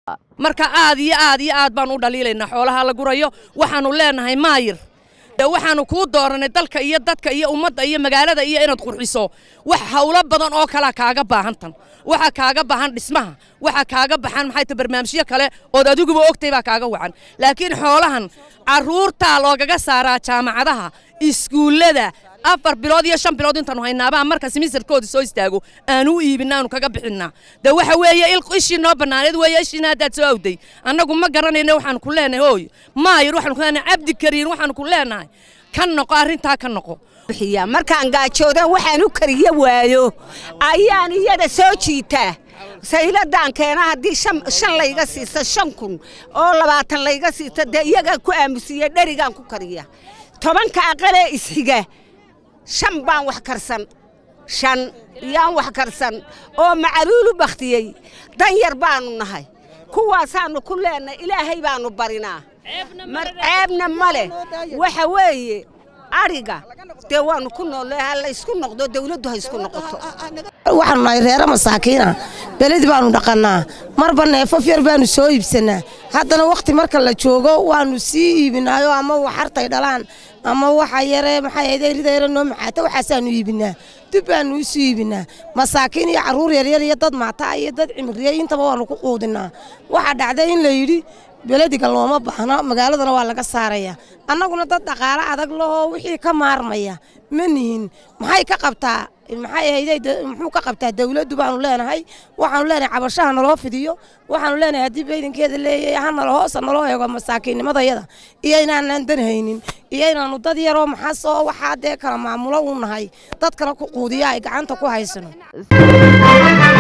marka aad iyo aad iyo aad baan u dhaliilaynaa xoolaha la gurayo waxaanu leenahay maayir waxaanu kuu dooranay dalka iyo dadka iyo ummadda iyo magaalada iyo inaad qurxiso wax hawlo badan oo kalea kaaga baahantan waxa kaaga baahan dhismaha waxa kaaga baxan maxay ta barnaamijyo kale ood adiguba ogtay baa kaaga wacan laakiin xoolahan carruurtaa loogaga saaraa jaamacadaha iskuullada afar bilood iyo shan bilood intaanu haynaabaa marka simisarkooda soo istaago aanu u iibina aanu kaga bixinaa de waxa weeye ishii noo bannaaneed weeye ishiina haddaad soo awday annagu ma garanayna waxaanu ku leenahay hooy maayir waxaanu ku leenahay cabdi kariin waxaanu ku leenahay ka noqo arrintaa ka noqo markaan gaajoodan waxaan u kariyo waayo ayaan iyada soo jiitaa sayladaan keena haddii shan layga siista shan kun oo labaatan layga siista dee iyagaan ku aamusiiya dherigaan ku kariya tobanka aqalee ishiga shan baan wax karsan shan yaan wax karsan oo macaluulu bakhtiyey dan yar baannu nahay kuwaasaannu ku leenahay ilaahay baannu barinaa ceebna ma leh waxa weeye adhiga dee waannu ku noolle ha laysku noqdo dawladdu ha isku noqoto waxaanu nahay reere masaakiina beledi baannu dhaqannaa marba neefaf yar baannu soo iibsannaa haddana wakhti marka la joogo waannu sii iibinaayo ama waxartay dhalaan ama waxa yare maxay ahayd rida yare noo maxaata waxaasaannu iibinaa dib baannu isu iibinaa masaakiin iyo carruur yaryar iyo dad maataa iyo dad cimriyey intaba waannu ku quudinaa waxaa dhacday in la yidhi belediga looma baahno magaaladana waa laga saaraya annaguna dad dhaqaalo adag lahoo wixii ka maarmaya ma nihin maxay ka qabtaa maxay ahayd muxuu ka qabtaa dawladdu baanu leenahay waxaanu leenahay cabashaha naloo fidiyo waxaanu leenahay haddii baydankeeda leeyahay ha nalo hoosa naloo eego masaakiinnimadayada iyo inaanaan dan haynin iyo inaannu dad yaroo maxas oo waxaa dee kala maamulo u nahay dadkana ku quudiya ay gacanta ku haysano